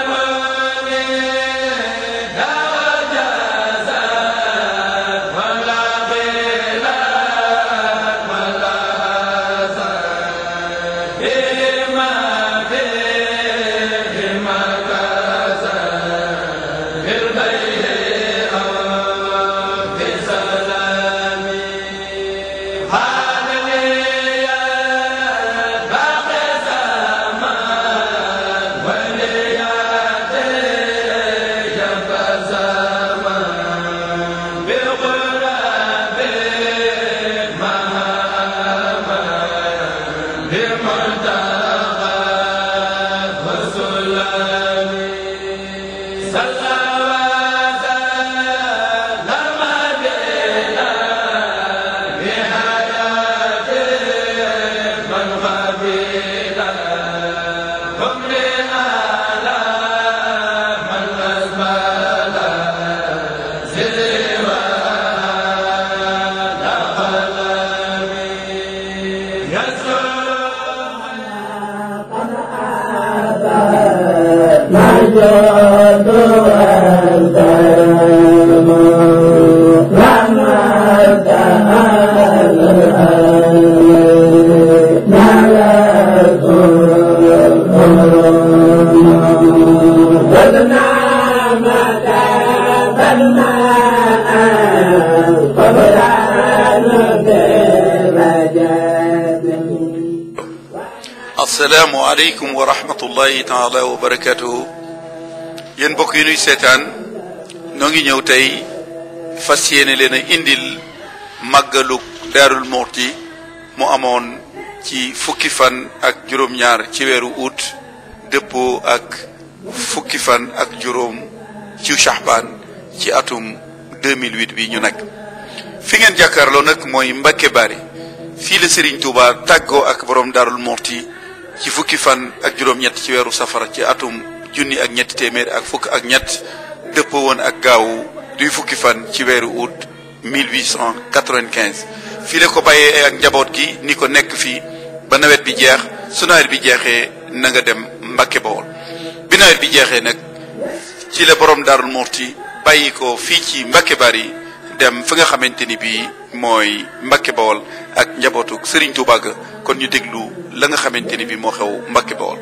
asalaamualeykum wa rahmatullahi taala wa barakatuhu yéen mbokk yi nuy seetaan noo ngi ñëw tey fas yéene leen a indil màggalug daarul moxti mu amoon ci fukki fan ak juróom-ñaar ci weeru août dëppoo ak fukki fan ak juróom ci Shahbaan ci atum 2008 bi ñu nekk fi ngeen jàkkaarloo nag mooy Mbacke Bari fii la Serigne Touba tàggoo ak borom daarul moxti ci fukki fan ak juróom-ñett ci weeru safara ci atum junni ak ñetti téeméer ak fukk ak ñett dëppoo woon ak gaawu duy fukki fan ci weeru août 1895 fii la ko bàyyee ak njaboot gi ni ko nekk fii ba nawet bi jeex su nawet bi jeexee na nga dem Mbacke Bawol bi nawet bi jeexee nag ci la borom Daarul Muxti bàyyi ko fii ci Mbacke Bari dem fi nga xamante ni bii mooy Mbacke Bawol ak njabootu Serigne Touba ga kon ñu déglu la nga xamante ni bii moo xew Mbacke Bawol.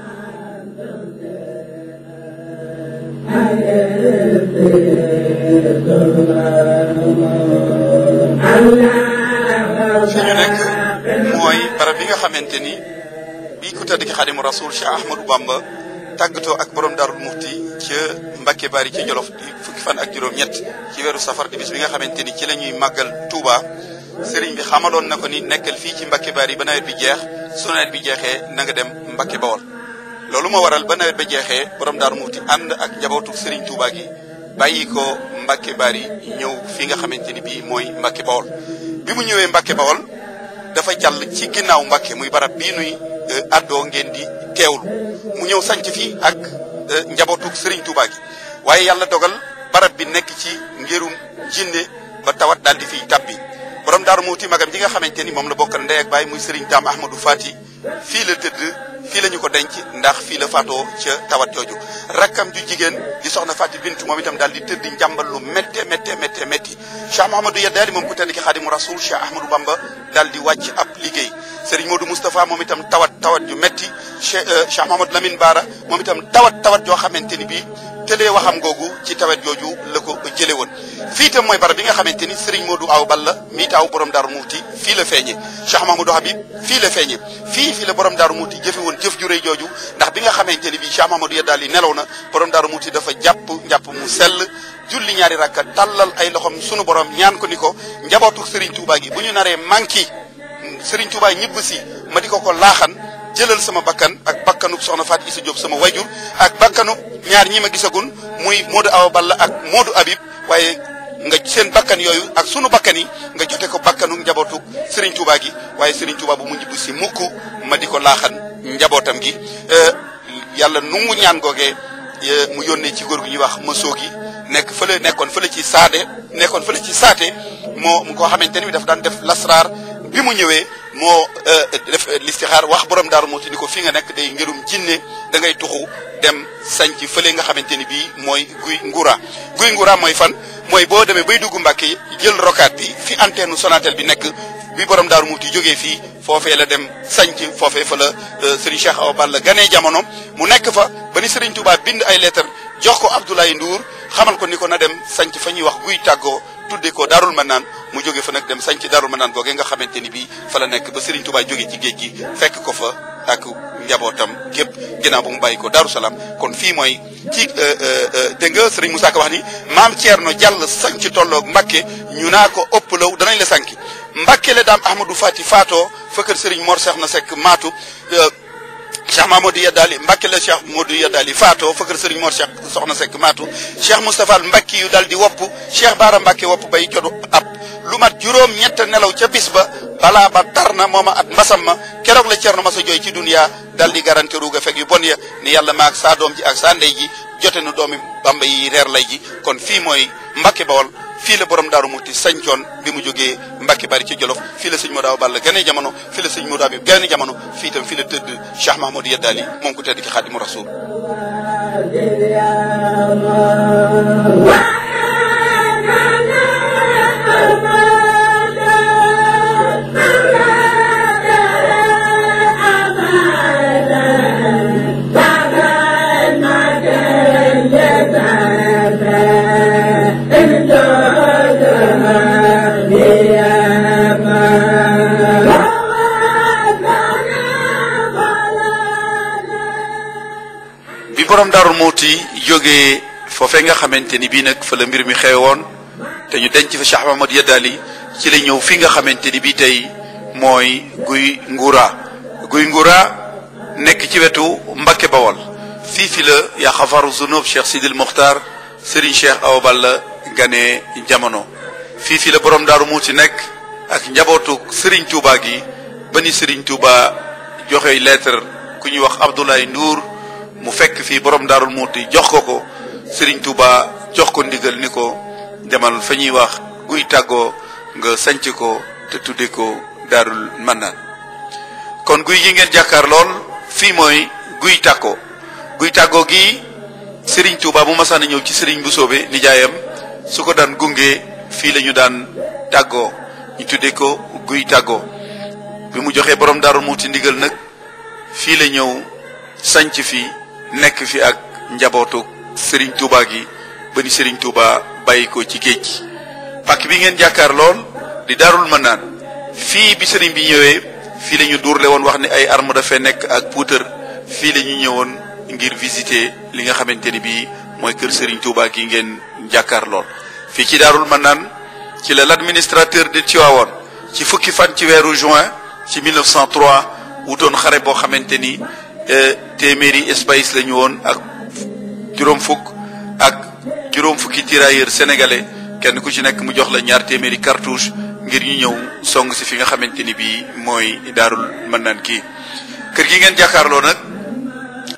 fi ñu nekk mooy barab bi nga xamante ni bii ku tëdd ki Xaadimu Rasuul Cheikh Ahmadou Bamba tàggatoo ak borom Daarul Muxti ca Mbacke Bari ca Jolof di fukki fan ak juróom-ñett ci weeru safar di bis bi nga xamante ni ci la ñuy màggal Touba sëriñ bi xamaloon na ko ni nekkal fii ci Mbacke Bari ba nawet bi jeex su nawet bi jeexee na nga dem Mbacke Bawol loolu moo waral ba nawet ba jeexee borom Daarul Muxti ànd ak njabootu sëriñ Touba gi bàyyi ko Mbacke Bari ñëw fi nga xamante ni bii mooy Mbacke Bawol bi mu ñëwee Mbacke Bawol dafa jàll ci ginnaaw Mbacke muy barab bii nuy àddoo ngeen di teewlu mu ñëw sanc fii ak njabootu Serigne Touba gi waaye yàlla dogal barab bi nekk ci ngirum jinne ba tawat daal di fiy tabbi borom daaru muuti magam ji nga xamante ni moom la bokkal ndey ak baay muy Serigne Dame Ahmadou Fati fii la tëdd fii la ñu ko denc ndax fii la faatoo ca tawat jooju rakkam ju jigéen di soxna Fati Bintu moom itam daal di tëdd njàmbal lu métte métte métte métti Cheikh Mouhamadou Yaddaali moom ku tedd ki Xaadimu Rasul Cheikh Ahmadou Bamba daal di wàcc ab liggéey Serigne Modou Moustapha moom itam tawat tawat ju métti Cheikh Cheikh Mouhamadou Lamine Bara moom itam tawat tawat joo xamante ni bii tëlee waxam googu ci tawet jooju la ko jële woon fii itam mooy barab bi nga xamante ni Serigne Modou Aw Balla mii taaw borom Daaru Muuti fii la feeñe Cheikh Mamadou Habib fii la feeñe fii fii la borom Daaru Muuti jëfe woon jëf ju rëy jooju ndax bi nga xamante ni bii Cheikh Mamadou Yaddaali nelaw na borom Daaru Muuti dafa jàpp njàpp mu sell julli ñaari rakka tàllal ay loxom sunu borom ñaan ko ni ko njabootu Serigne Touba gi bu ñu naree manki Serigne Touba ñibb si ma di ko ko laaxan jëlal sama bakkan ak bakkanub soxna Faat Isa Diop sama wayjur ak bakkanub ñaar ñi ma gisagun muy Modou Awa Balla ak Modou Habib waaye nga seen bakkan yooyu ak sunu bakkan yi nga jote ko bakkanu njabootu Serigne Touba gi waaye Serigne Touba bu mu ñibbu si mukk ma di ko laaxan njabootam gi yàlla nungu ñaan googee mu yónnee ci góor gu ñuy wax mësoo gi nekk fële nekkoon fële ci saade nekkoon fële ci saate moo mu koo xamante ni dafa daan def lasraar bi mu ñëwee moo def listixaar wax borom daaru muuti ni ko fi nga nekk day ngirum jinne da ngay tuxu dem sanc fële nga xamante ni bii mooy guy ngura guy ngura mooy fan mooy boo demee bay dugg Mbàkke jël rokaat bi fi antenne Sonatel bi nekk bi borom daaru muuti jógee fii foofee la dem sanc foofee fa la Serigne Cheikh Awa Balla ganee jamono mu nekk fa ba ni Serigne Touba bind ay lettre jox ko Abdoulaye Ndour xamal ko ni ko na dem sanc fa ñuy wax guy tàggoo tudde ko Darul Manaan mu jóge fa nag dem sanc Darul Manaan googee nga xamante ni bii fa la nekk ba Serigne Touba jóge ci géej gi fekk ko fa ak njabootam gépp ginnaaw ba mu bàyyi ko Darou Salaam kon fii mooy ci dégg nga Serigne Moussa Ka wax ni maam Thierno Jàll sanc tolloog Mbàkke ñu naa ko ëpp law danañ la sanki Mbàkke la daam Ahmadou Fati faatoo fëkkër Serigne Mor Seex na Sekk maatu Cheikh Mamadou Yadali Mbacke la Cheikh Modou Yadali faatoo fëkkër Serigne Mor Cheikh soxna Seck maatu Cheikh Moustapha Mbacke yu dal di wopp Cheikh Baara Mbacke wopp bay jodu ab lu mat juróom ñett nelaw ca bis ba balaa ba tar na mooma at mbasam ma keroog la Cerno Masa jooy ci duniya dal di garanti ruuga fekk yu bon ya ni yàlla ma ak saa doom ji ak saa ndey ji jote nu doomi Bamba yi reer lay ji kon fii mooy Mbacke Bawol fii la borom daaru muti sañcoon bi mu jógee Mbacke bari ci Jolof fii la sëñ Modou Balla gane jamono fii la sëñ Modou Habib gane jamono fii itam fii la tëdd Cheikh Mahmoud Yadali moom ku tedd ki Xaadimu Rasuul bi borom daarul muuti jógee foofee nga xamante ni bii nag fa la mbir mi xewoon te ñu denc fa Cheikh Mahmoud Yadali ci la ñëw fi nga xamante ni bii tey mooy guy ngura guy ngura nekk ci wetu Mbacke Bawol fii fi la yaa xafaru zunub Cheikh Sidil Mokhtar Serigne Cheikh Awa Balla gane jamono fii fi la borom daaru muuti nekk ak njabootu Serigne Touba gi ba ni Serigne Touba joxe lettre ku ñuy wax Abdoulaye Ndour mu fekk fii borom daarul muuti jox ko ko Serigne Touba jox ko ndigal ni ko demal fa ñuy wax guy tàggoo nga sanc ko te tudde ko daarul mannaan kon guy gi ngeen jàkkaar lool fii mooy guy tàggoo guy tàggoo gi Serigne Touba bu masaan a ñëw ci Serigne bu soobe nijaayam su ko daan gunge fii la ñu daan tàggoo ñu tudde ko guy tàggoo bi mu joxee borom daarul muuti ndigal nag fii la ñëw sanc fi nekk fi ak njabootu Serigne Touba gi ba ni Serigne Touba bàyyi ko ci géej gi pàkk bi ngeen jàkkaar lool di daarul mën naan fii bi Serigne bi ñëwee fii la ñu duurle woon wax ni ay arme dafay nekk ak puutar fii la ñu ñëwoon ngir visiter li nga xamante ni bii mooy kër Serigne Touba gi ngeen jàkkaar lool. fii ci daarul mën naan ci la l'administrateur de Tivaouane ci fukki fan ci weeru juin ci 1903 wutoon xare boo xamante ni. téeméeri espace la ñu woon ak juróom fukk ak juróom fukki tirailleurs sénégalais kenn ku ci nekk mu jox la ñaar téeméeri cartouche ngir ñu ñëw song si fi nga xamante ni bii mooy daarul mën naan kii kër gi ngeen jàkkaarloo nag